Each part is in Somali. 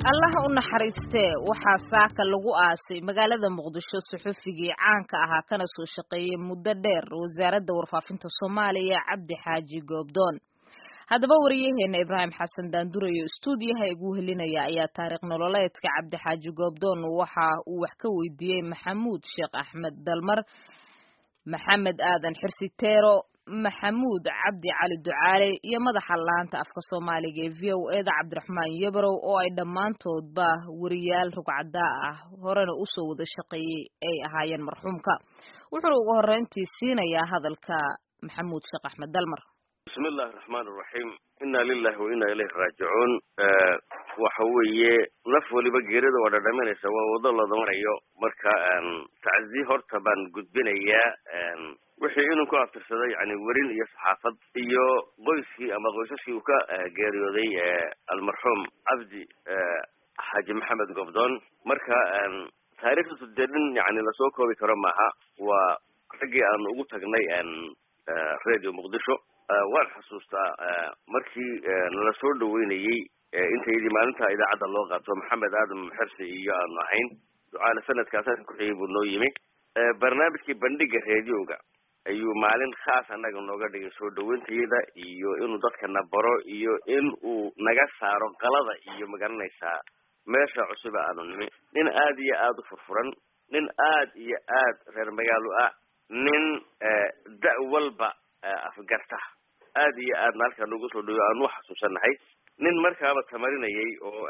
allaha u naxariistee waxaa saaka lagu aasay magaalada muqdisho suxufigii caanka ahaa kana soo shaqeeyey muddo dheer wasaaradda warfaafinta soomaaliya cabdi xaaji goobdoon haddaba wariyaheena ibraahim xasan daandurayo stuudiyaha igu helinaya ayaa taariikh nololeedka cabdi xaaji goobdoon waxa uu wax ka weydiiyey maxamuud sheekh axmed dalmar maxamed aadan xirsiteero maxamuud cabdi cali ducaale iyo madaxa laanta afka soomaaliga ee v o eda cabdiraxmaan yabrow oo ay dhammaantoodba wariyaal rugcadaa ah horena usoo wada shaqeeyey ay ahaayeen marxuumka wuxuuna ugu horreyntii siinayaa hadalka maxamuud sheekh axmed dalmar bismi illahi raxmaan iraxiim inna lilahi wa inna ilayhi raajicuun waxa weeye naf waliba geerida waa dhadhaminaysa waa wado looda marayo marka taczi horta baan gudbinayaa wixii inuu ku aftirsaday yani werin iyo saxaafad iyo qoyskii ama qoysaskii uu ka geeriyooday almarxuum cabdi xaaji maxamed gobdoon marka taariikhdiisu dee nin yani lasoo koobi karo maaha waa raggii aan ugu tagnay radio muqdisho waan xasuustaa markii nala soo dhaweynayey intaydii maalinta idaacadda loo qaato maxamed aadam xersi iyo aanu ahayn ducaale sanadkaasaan ku-xigay buu noo yimi barnaamijkii bandhiga radioga ayuu maalin khaas annaga nooga dhigay soo dhaweyntayada iyo inuu dadkana baro iyo in uu naga saaro qalada iyo magaranaysaa meesha cusuba aanu nimi nin aad iyo aada u furfuran nin aad iyo aad reer magaalo ah nin da- walba afgarta aad iyo aadna halkaa noogu soo dhawo aanu xasuusanahay nin markaaba tamarinayay oo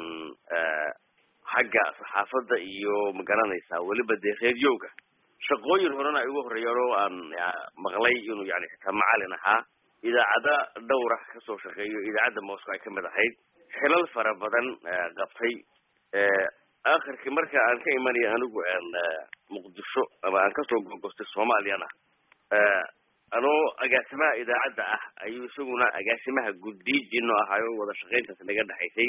xagga saxaafadda iyo magaranaysaa weliba dee reediyowga shaqooyin horena ay ugu horreeyeen oo aan maqlay inuu yani xitaa macalin ahaa idaacada dhowra kasoo shaqeeyo idaacadda moscow ay kamid ahayd xilal fara badan qabtay akhirkii marka aan ka imanaya anigu muqdisho ama aan kasoo gogostay soomaaliyana anoo agaasimaha idaacadda ah ayuu isaguna agaasimaha guddiijino ahaayo wada shaqayntaas naga dhexaysay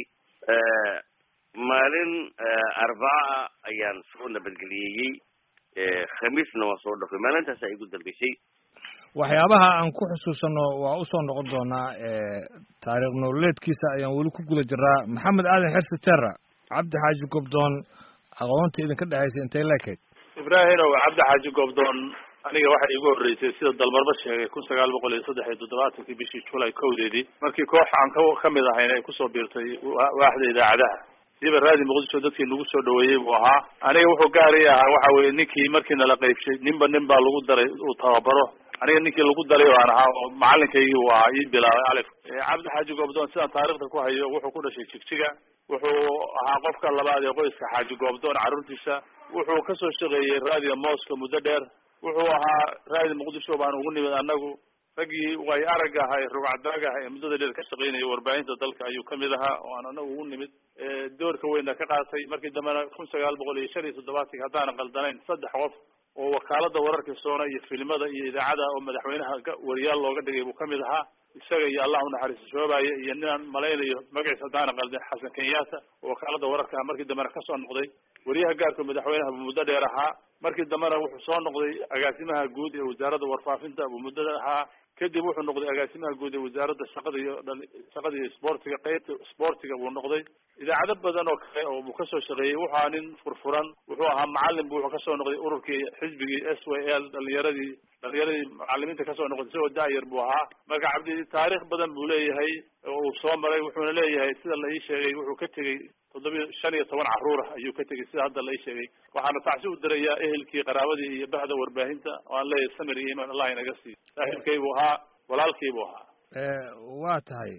maalin arbacaa ayaan soo nabadgeliyeyey khamiisna waan soo dhafay maalintaas ay igu dambeysay waxyaabaha aan ku xusuusano waa usoo noqon doonaa taariikh nololeedkiisa ayaan weli ku guda jiraa maxamed aadan xersi terra cabdi xaaji gobdoon aqoonta idinka dhexaysay intay leekayd ibraahimow cabdi xaaji gobdoon aniga waxay igu horreysay sida dalmarba sheegay kun sagaal boqol iyo saddex iyo toddobaatankii bishii julay kowdeedii markii koox aan ka kamid ahayn ay kusoo biirtay waaxda idaacadaha siba raadi muqdisho dadkii nagu soo dhaweeyey buu ahaa aniga wuxuu gaari ahaa waxa weye ninkii markii nala qaybshay ninba nin baa lagu daray uu tababaro aniga ninkii lagu daray aan ahaa oo macalinkaygii uu ahaa ii bilaabay alif cabdi xaaji goobdoon sidaan taarikhda ku hayo wuxuu ku dhashay jigjiga wuxuu ahaa qofka labaad ee qoyska xaaji goobdoon carruurtiisa wuxuu kasoo shaqeeyey raadiga mooska muddo dheer wuxuu ahaa raadi muqdisho baan ugu nimid anagu raggii way aragga ahaa ee rugcadaaga ahaa ee muddada dheer ka shaqeynaya warbaahinta dalka ayuu kamid ahaa oo aan anagu ugu nimid doorka weyna ka qaatay markii dambena kun sagaal boqol iyo shan iyo toddobaatanki haddaanan qaldanayn saddex qof oo wakaalada wararka soona iyo filimada iyo idaacada oo madaxweynaha wariyaal looga dhigay buu kamid ahaa isaga iyo allah unaxariisto shoobaaye iyo ninaan malaynayo magaciisa haddaanan qaldan xasan kenyatta oo wakaalada wararka markii dambena kasoo noqday wariyaha gaarka madaxweynaha buu muddo dheer ahaa markii dambena wuxuu soo noqday agaasimaha guud ee wasaaradda warfaafinta buu muddada ahaa kadib wuxuu noqday agaasimaha guud ee wasaaradda shaqada iyo shaqada iyo sportiga qeybta sportiga buu noqday idaacado badan oo kale oo buu kasoo shaqeeyey wuxuu ahaa nin furfuran wuxuu ahaa macalin bu wuxuu kasoo noqday ururkii xisbigii s w l dhalinyaradii dhalinyaradii macalimiinta kasoo noqday isagoo daayar buu ahaa marka cabdi taariikh badan buu leeyahay oo uu soo maray wuxuuna leeyahay sida la ii sheegay wuxuu ka tegey toddobiya shan iyo toban carruur ah ayuu ka tegey sida hadda la ii sheegay waxaana tacsi u dirayaa ehelkii qaraabadii iyo bahda warbaahinta oo aan leeyahay samir iyo iman allah inaga siiyo saaxiibkay buu ahaa walaalkii buu ahaa waa tahay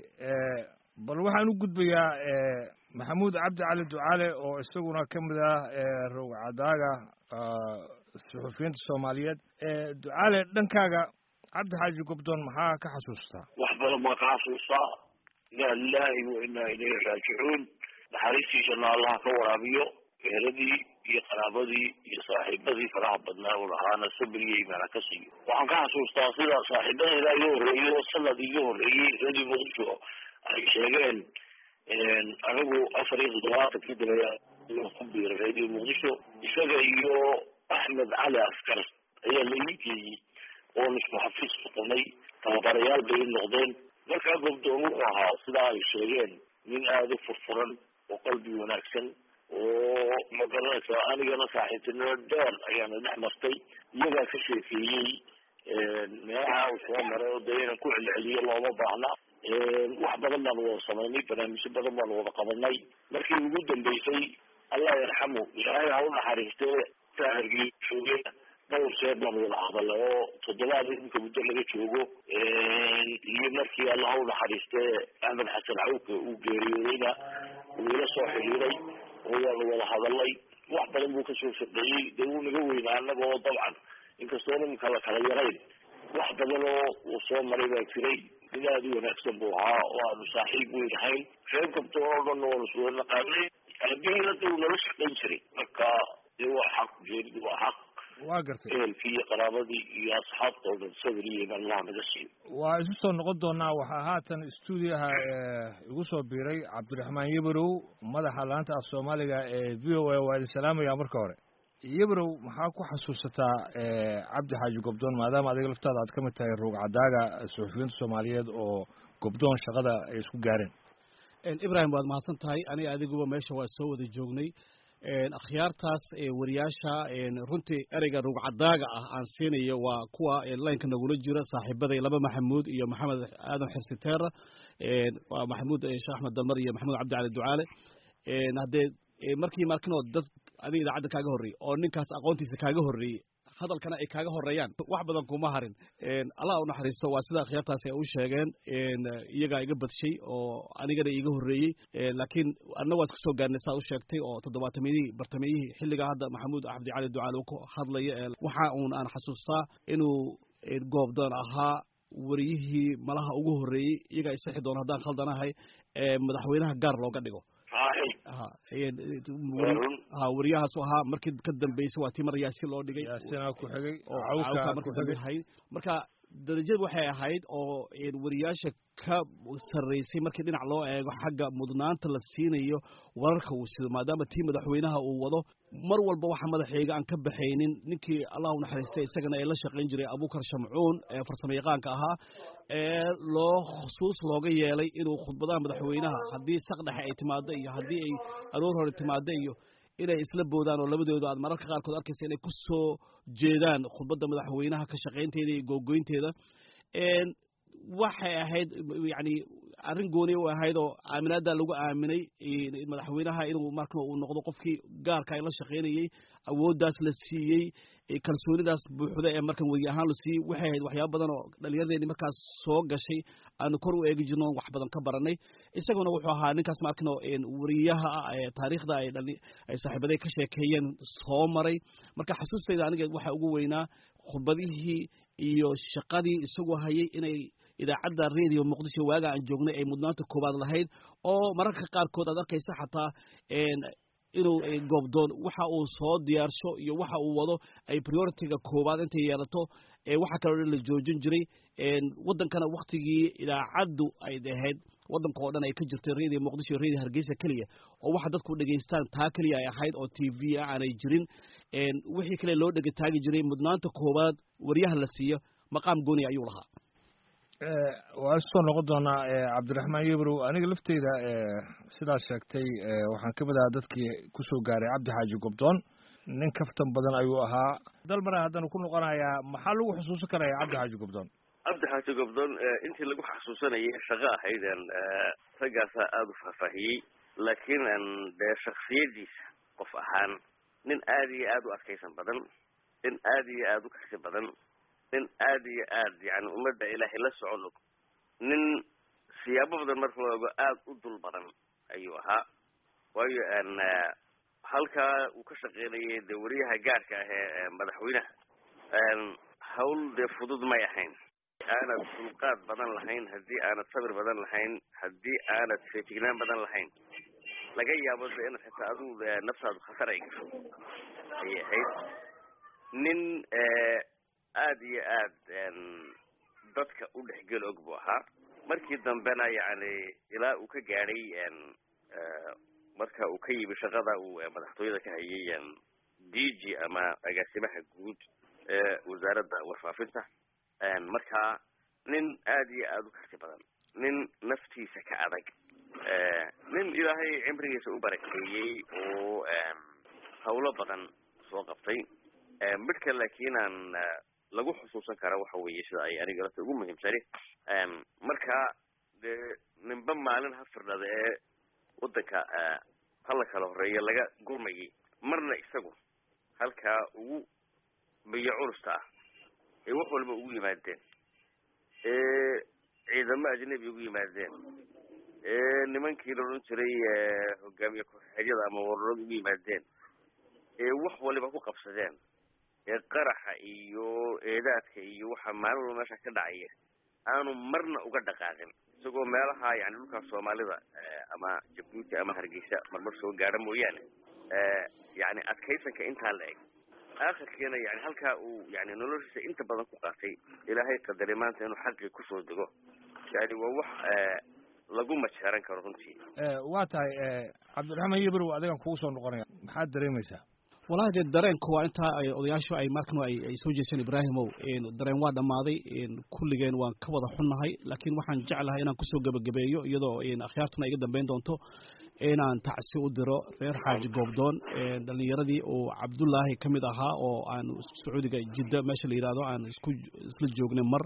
bal waxaan u gudbayaa maxamuud cabdi cali ducaale oo isaguna kamid ah rogcadaaga suxufiyiinta soomaaliyeed ducaale dhankaaga cabdi xaaji gobdoon maxaa ka xasuustaa wax badan baa ka xasuustaa inaa lilahi wa inaa ilayhi raajicuun naxariistiisana allaha ka waraabiyo eheradii iyo qaraabadii iyo saaxiibadii faraha badnaa u lahaana sabir iyo imaana ka siiyo waxaan ka xasuustaa sida saaxiibadeeda iga horreeyo sanad iga horreeyey radio muqdisho ay sheegeen anigu afar iyo toddobaatankii dabeya ku biiray radio muqdisho isaga iyo axmed cali askar ayaa la ii geeyey oon isku xafiis noqonay tababarayaal bay noqdeen markaa gobdoon wuxuu ahaa sidaa ay sheegeen nin aada u furfuran oo qalbi wanaagsan oo magaranaysa anigana saaxiibtinimo dheer ayaana dhex martay iyagaa ka sheekeeyey meelaha uu soo maray oo dee inaan ku celceliyo looma baahna wax badan baanu wada samaynay barnaamijyo badan baanu wada qabanay markii ugu dambeysay allah yarxamu ilaahay ha u naxariistee sahargii joogay dhowr jeer baanu wada hadalay oo toddobaad iminka muddo laga joogo iyo markii allah ha u naxariistee axmed xasan cawke uu geeriyoodayna uu ila soo xiriiray oo waanu wada hadalay wax badan buu kasoo shaqeeyey dee wuu naga weynaa annaga oo dabcan inkastoo iminka la kala yarayn wax badan oo uu soo maray baa jiray nin aada u wanaagsan buu ahaa oo aanu saaxiib weyn ahayn reer kabtoon oo dhan waanu iswada naqaanay aabihii hadda uu nala shaqayn jiray marka dee waa xaq geeridu waa xaq waa gartay ehelkii iyo qaraabadii iyo asxaabta oo dhan sabir iyo imaan allah naga siiyo waa isu soo noqon doonaa waxaa haatan stuudiyaha igu soo biiray cabdiraxmaan yebrow madaxa laanta af soomaaliga ee v o a waa idin salaamaya marka hore yebrow maxaa ku xasuusataa cabdi xaaji gobdoon maadaama adiga laftaada aad ka mid tahay ruug cadaaga suxufiyiinta soomaaliyeed oo gobdoon shaqada ay isku gaareen ibrahim waad mahadsan tahay aniga adiguba meesha waa soo wada joognay akhyaartaas wariyaasha runtii ereyga rugcadaaga ah aan siinayo waa kuwa laynka nagula jira saaxiibaday laba maxamuud iyo maxamed aadan xirsiteera waa maxamuud sheekh axmed dalmar iyo maxamuud cabdi cali ducaale haddee markii markinoo dad adiga idaacadda kaaga horreeyey oo ninkaas aqoontiisa kaaga horreeyey hadalkana ay kaaga horeeyaan wax badan kuma harin allah u naxariisto waa sida akhyaartaasi ay u sheegeen iyagaa iga badshay oo anigana iga horreeyey laakiin adna waad kusoo gaarnay saa u sheegtay oo toddobaatamiyihii bartamiyihii xilligaa hadda maxamuud cabdi cali ducaal uu ku hadlaya waxa uun aan xasuustaa inuu goobdoon ahaa wariyihii malaha ugu horreeyey iyagaa isixi doona haddaan khaldanahay madaxweynaha gaar looga dhigo ha wariyahaasu ahaa markii ka dambeysay waa tii mar yaasi loo dhigay yaasina ku xigay oo oo cawka cawka markii ku dambe xigay hayd marka darajadu waxay ahayd oo wariyaasha ka sarreysay markii dhinac loo eego xagga mudnaanta la siinayo wararka uu sido maadaama tii madaxweynaha uu wado mar walba waxa madaxeega aan ka baxaynin ninkii allah u naxariistay isagana ee la shaqayn jiray abukar shamcuun ee farsamo yaqaanka ahaa ee loo khusuus looga yeelay inuu khudbadaha madaxweynaha haddii saq dhexe ay timaado iyo haddii ay aroor hore timaado iyo inay isla boodaan oo labadooda aad mararka qaarkood arkaysa inay ku soo jeedaan khudbadda madaxweynaha ka shaqaynteeda iyo googoynteeda waxay ahayd yani arrin gooni u ahayd oo aaminaadda lagu aaminay madaxweynaha inuu marka uu noqdo qofkii gaarka ay la shaqaynayey awooddaas la siiyey kalsoonidaas buuxda ee markan weri ahaan la siiyey waxay ahayd waxyaaba badan oo dhalinyaradeenii markaas soo gashay aanu kor u eegi jirno wax badan ka baranay isaguna wuxuu ahaa ninkaas markano weriyaha ah ee taariikhda ay dhali ay saaxiibaday ka sheekeeyeen soo maray marka xasuustayda aniga waxa ugu weynaa khudbadihii iyo shaqadii isagoo hayay inay idaacadda radio muqdisho waaga aan joognay ay mudnaanta koowaad lahayd oo mararka qaarkood aad arkaysa xataa inuu goobdoon waxa uu soo diyaarsho iyo waxa uu wado ay prioritiga koowaad intay yeelato waxa kaloo dhan la joojin jiray waddankana waktigii idaacaddu ay ahayd waddanka oo dhan ay ka jirtay radio muqdisho iyo radio hargeysa keliya oo waxa dadku dhegaystaan taa keliya ay ahayd oo t v ah aanay jirin wixii kale loo dhegataagi jiray mudnaanta koowaad waryaha la siiyo maqaam gooni ayuu lahaa waa isoo noqon doonaa cabdiraxmaan yebrow aniga lafteyda sidaad sheegtay waxaan ka mid ahaa dadkii kusoo gaaray cabdi xaaji gobdoon nin kaftan badan ayuu ahaa dalmara haddana ku noqonayaa maxaa lagu xusuusan karaya cabdi xaaji gobdoon cabdi xaaji gobdoon intii lagu xasuusanayay shaqo ahayden raggaasaa aada u faahfaahiyey laakiin dee shaksiyadiisa qof ahaan nin aada iyo aada u adkaysan badan nin aada iyo aada u kasi badan nin aada iyo aad yani ummadda ilaahay la socon og nin siyaabo badan marka loo ego aada u dul badan ayuu ahaa waayo halkaa uu ka shaqeynayay dee wariyaha gaarka ah ee madaxweynaha hawl dee fudud may ahayn aanad dulqaad badan lahayn haddii aanad sabir badan lahayn haddii aanad feejignaan badan lahayn laga yaabo de inaad xitaa adigu naftaadu khatar ay gasho ayay ahayd nin aada iyo aad dadka u dhexgel og buu ahaa markii dambena yani ilaa uu ka gaadhay marka uu ka yimi shaqada uu madaxtooyada ka hayay d g ama agaasimaha guud ee wasaaradda warfaafinta markaa nin aada iyo aada u kasi badan nin naftiisa ka adag nin ilaahay cimrigiisa u barakeeyey oo hawlo badan soo qabtay midhka laakiin aan lagu xusuusan kara waxa weeye sida ay aniga lafta ugu muhiimsani marka dee ninba maalin ha firdhada ee waddanka hala kala horeeya laga gurmayay marna isagu halkaa ugu biyo culusta ah ee wax walba ugu yimaadeen ee ciidamo ajnabi ugu yimaadeen ee nimankii la odhan jiray hogaamiye ku-xigeenyada ama wararada ugu yimaadeen ee wax waliba ku qabsadeen ee qaraxa iyo eedaadka iyo waxa maalin walba meesha ka dhacaya aanu marna uga dhaqaaqin isagoo meelaha yani dhulkaas soomaalida ama jabuuti ama hargeysa marmar soo gaadha mooyaane yani adkaysanka intaa la eg aakhirkiina yani halkaa uu yani noloshiisa inta badan ku qaatay ilaahay qadaray maanta inuu xaqii kusoo dego yani waa wax lagu majeeran karo runtii waa tahay cabdiraxmaan yibrow adigan kugu soo noqonaya maxaad dareemaysaa wallahi dee dareenku waa intaa ay odayaashu ay markan ay ay soo jeesteen ibraahimow dareen waa dhammaaday kulligeen waan ka wada xunnahay laakiin waxaan jeclahay inaan kusoo gebagabeeyo iyadoo akhyaartuna iga dambeyn doonto inaan tacsi u diro reer xaaji goobdoon dhalinyaradii uu cabdullaahi ka mid ahaa oo aan sacuudiga jidda meesha la yidhahdo aan isku isla joognay mar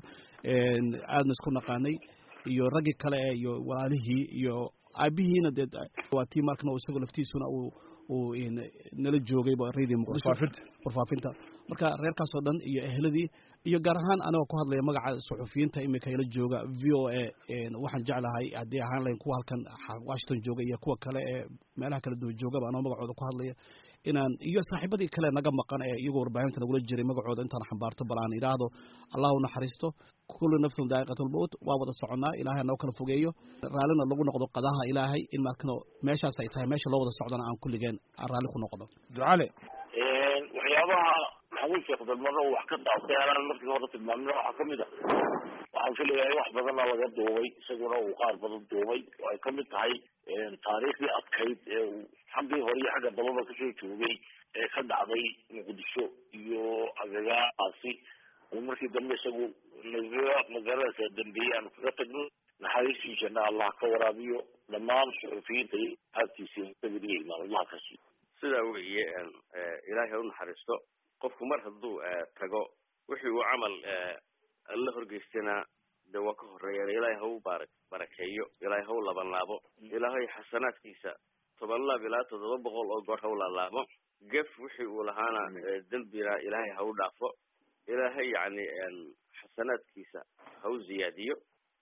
aadna isku naqaanay iyo raggii kale iyo walaalihii iyo aabihiina dee waa tii markan isagoo laftiisuna uu uu nala joogayba radio muqdisho warfaafinta marka reerkaas oo dhan iyo ehladii iyo gaar ahaan anigoo ku hadlaya magaca suxufiyiinta imika ila jooga v o a waxaan jeclahay haddii ahaan lahayn kuwa halkan washington jooga iyo kuwa kale ee meelaha kala duwan joogaba anoo magacooda ku hadlaya inaan iyo saaxiibadii kale naga maqan ee iyagoo warbaahinta nagula jiray magacooda intaan xambaarto bal aan idhaahdo allah u naxariisto kullu nafsin daa'iqatulmowt waa wada soconnaa ilaahay noo kala fogeeyo raallina lagu noqdo qadaha ilaahay in markano meeshaas ay tahay meesha loo wada socdana aan kulligeen aan raalli ku noqdo ducale waxyaabaha maxamuud sheekh dalmaro wax ka dhaafay anaan markii hore tilmaamina waxaa kamid a waxaan filayaa wax badana laga duubay isaguna uu qaar badan duubay oo ay kamid tahay taariikhdii adkayd ee uu xaggii hore iyo xagga dababa kasoo joogay ee ka dhacday muqdisho iyo agagaasi uu markii dambe isagu naga magaranaysa dambeeyey aanu kaga tagno naxariistiisana allah ka waraabiyo dhammaan suxufiyiinta iyo aagtiisa sabiriya imaan allah ka siiyo sidaa weeye ilaahay ha u naxariisto qofku mar hadduu tago wixii uu camal la horgeystana de waa ka horeeyaan ilaahay ha u baara barakeeyo ilaahay ha u labanlaabo ilaahay xasanaadkiisa toban laab ilaa toddoba boqol oo goor ha u laalaabo gef wixii uu lahaana dembina ilaahay ha u dhaafo ilaahay yani xasanaadkiisa ha u ziyaadiyo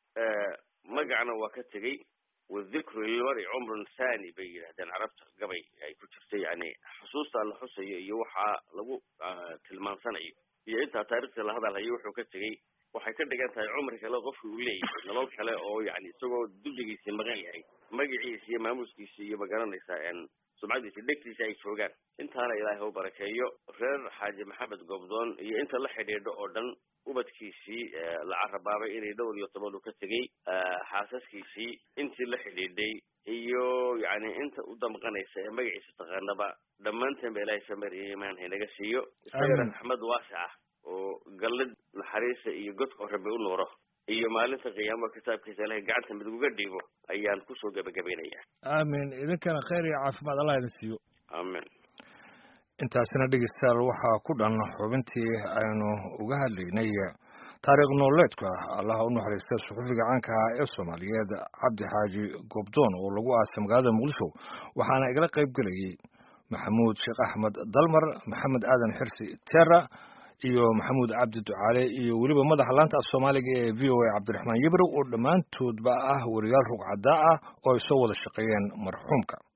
magacna waa ka tegey wadikru lilmari cumrun thani bay yidhahdeen carabta gabay ay ku jirta yani xusuusta la xusayo iyo waxaa lagu tilmaansanayo iyo intaa taarikhda la hadalhayo wuxuu ka tegey waxay ka dhigan tahay cumri kale qofki uu leeyahay nolol kale oo yani isagoo dulligiisii maqan yahay magaciisa iyo maamuuskiisa iyo magaranaysaa sumcadiisa dhegtiisa ay joogaan intaana ilaahay ha u barakeeyo reer xaaji maxamed goobdoon iyo inta la xidhiidho oo dhan ubadkiisii la carabaabay inay dhowr iyo toban uu ka tegey xaasaskiisii intii la xidhiidhay iyo yani inta u damqanaysa ee magaciisa taqaanaba dhammaanteen ba ilaahay samariya imaan haynaga siiyo isagana raxmad waasica oo gallid naxariisa iyo godkoo rabbi u nuuro iyo maalinta qiyaamo kitaabkiisa ilahay gacanta mid uga dhiibo ayaan kusoo gebagabaynaya aamin idinkana khayr iyo caafimaad allah idin siiyo aamin intaasina dhegeystayaal waxaa ku dhan xubintii aynu uga hadlaynay taariikh nololeedka allaha u naxariista suxufiga caanka ah ee soomaaliyeed cabdi xaaji goobdoon oo lagu aasay magaalada muqdisho waxaana igala qayb gelayay maxamuud sheekh axmed dalmar maxamed aadan xirsi terra iyo maxamuud cabdi ducaale iyo weliba madaxa laanta af soomaaliga ee v o a cabdiraxmaan yibrow oo dhammaantoodba ah wariyaal rugcadaa ah oo ay soo wada shaqeeyeen marxuumka